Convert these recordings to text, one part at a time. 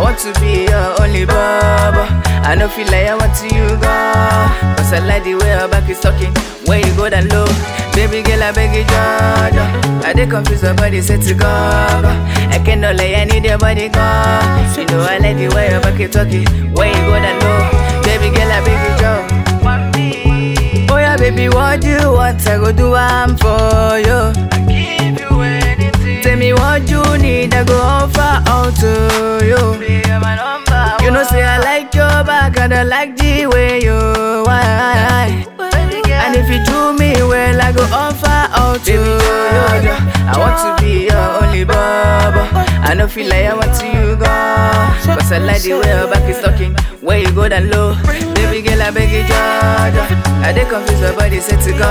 want to be your only baba. I no feel like I want to you go. Cause I like the way your back is talking. When you go down low, baby girl, I beg you, Georgia. I dey confused, your body set to go. I cannot lay, I need your body go. You know I like the way your back is talking. When you go down low, baby girl, I beg you, Georgia. Oh yeah, baby, what you want? I go do I'm for you. I give you anything. Tell me what you need, I go offer all to you. Be my number You know, say I like your back and I like the way you why. And if you do me well, I go offer all to you. I want to be your only baba. I no feel like I want to you go. Cause I like the way your back is talking. Where you go down low. Baby girl, I beg you, Georgia. I dey confused, your body set to go.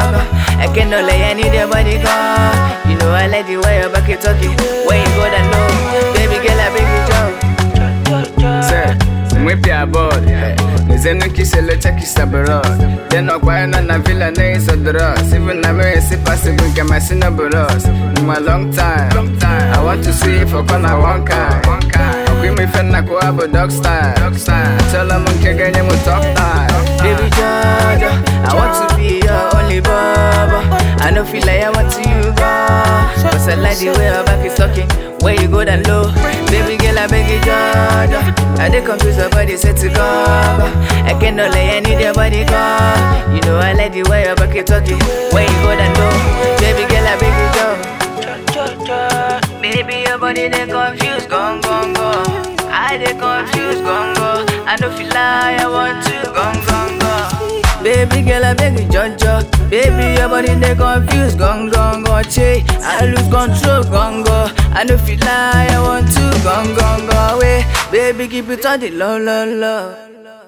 I cannot lay, I need your body go. You know I like the way your back is talking. Where you go down low. Baby girl, I beg you, Georgia. Sir, mwepi abod Nizenu kisele cheki sabaros Deno kwa na na villa na iso dros Even na me si possible get my sin buros In a long time I want to see if I corner one kind Okwi mi fen na kwa abo dog style Tell them nke genye mu top time Baby Georgia, I want to be your only baba. I no feel like I want to you go. Cause I like the way your back is talking. Where you go down low. Baby girl, I beg you, Georgia. I dey confused, your body set to go. I cannot lay, I need your body go. You know I like the way your back is talking. Where you go down low. Baby girl, I beg you, Georgia. Baby, your body they confused, gone, gone, gone. I dey confused, gone, gone. I no feel like I want to, gone, gone, gone. Baby girl, I beg you, Jojo. Baby, your body they confused, gone, gone, gone. Che, I lose control, gone, gone. I no feel like I want to, gone, gone, gone. Away, baby, keep it on the low, low, low.